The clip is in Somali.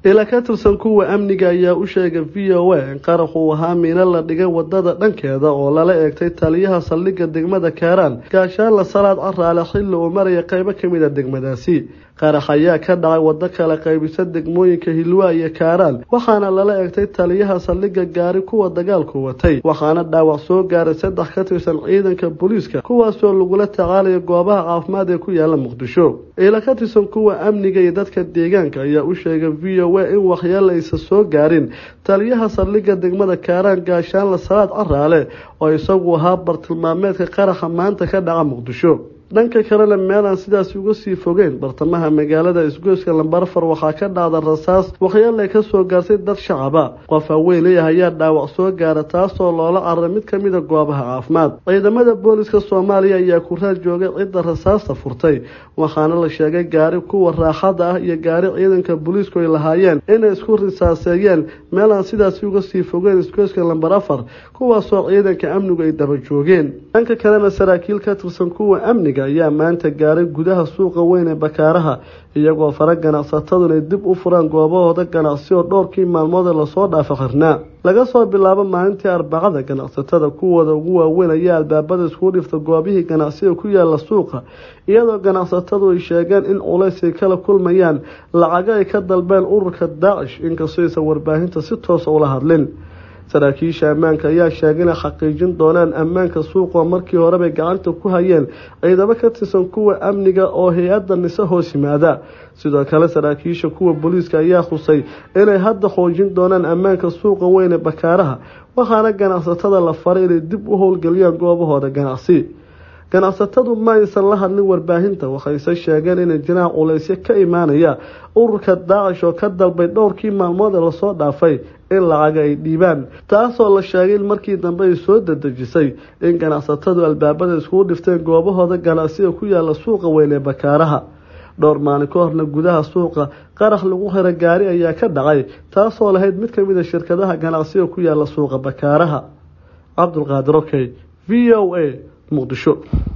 ila ka tirsan kuwa amniga ayaa u sheegay v o a in qarax uu ahaa miino la dhigay wadada dhankeeda oo lala eegtay taliyaha saldhigga degmada kaaraan gaashaanla salaad caraale xilli uu maraya qeybo kamid a degmadaasi qarax ayaa ka dhacay wado kala qaybisa degmooyinka hilwaa iyo kaaraan waxaana lala eegtay taliyaha saldhigga gaari kuwa dagaalku watay waxaana dhaawac soo gaaray saddex ka tirsan ciidanka booliiska kuwaasoo lagula tacaalayo goobaha caafimaad ee ku yaala muqdisho ila ka tirsan kuwa amniga iyo dadka deegaanka ayaa u sheegay v o a in waxyeelo aysan soo gaarin taliyaha saldhigga degmada kaaraan gaashaanla salaad caraale oo isagu ahaa bartilmaameedka qaraxa maanta ka dhaca muqdisho dhanka kalena meelaan sidaasi uga sii fogeyn bartamaha magaalada isgoyska lambarafar waxaa ka dhacda rasaas waxyeelay ka soo gaartay dad shacaba qof haweeney ah ayaa dhaawac soo gaara taasoo loola cararay mid ka mida goobaha caafimaad ciidamada booliska soomaaliya ayaa ku raad joogay cidda rasaasta furtay waxaana la sheegay gaari kuwa raaxada ah iyo gaari ciidanka booliisku ay lahaayeen inay isku risaaseeyeen meelaan sidaasi uga sii fogeyn isgoyska lambar afar kuwaasoo ciidanka amnigu ay daba joogeen dhanka kalena saraakiil ka tirsan kuwa amniga ayaa maanta gaaray gudaha suuqa weyn ee bakaaraha iyagoo fara ganacsatadu inay dib u furaan goobahooda ganacsi oo dhowrkii maalmood ee lasoo dhaafa xirnaa laga soo bilaabo maalintii arbacada ganacsatada kuwooda ugu waaweyn ayaa albaabada iskugu dhifta goobihii ganacsiga ku yaala suuqa iyadoo ganacsatadu ay sheegeen in culays ay kala kulmayaan lacago ay ka dalbeen ururka daacish inkastoo aysan warbaahinta si toosa ula hadlin saraakiisha ammaanka ayaa sheegay inay xaqiijin doonaan ammaanka suuqa markii horebay gacanta ku hayeen ciidamo ka tirsan kuwa amniga oo hay-adda nise hoos yimaada sidoo kale saraakiisha kuwa booliiska ayaa khusay inay hadda xoojin doonaan ammaanka suuqa weyn ee bakaaraha waxaana ganacsatada la faray inay dib u howlgeliyaan goobahooda ganacsi ganacsatadu ma aysan la hadlin warbaahinta waxayse sheegeen inay jiraan culaysyo ka imaanaya ururka daacish oo ka dalbay dhowrkii maalmood ee lasoo dhaafay in lacaga ay dhiibaan taasoo la sheegay in markii dambe ay soo dadejisay in ganacsatadu albaabada iskugu dhifteen goobahooda ganacsiga ku yaala suuqa weyn ee bakaaraha dhowr maalin ka horna gudaha suuqa qarax lagu xira gaari ayaa ka dhacay taasoo lahayd mid kamid a shirkadaha ganacsiga ku yaala suuqa bakaaraha cabdulqaadir okey v o a muqdisho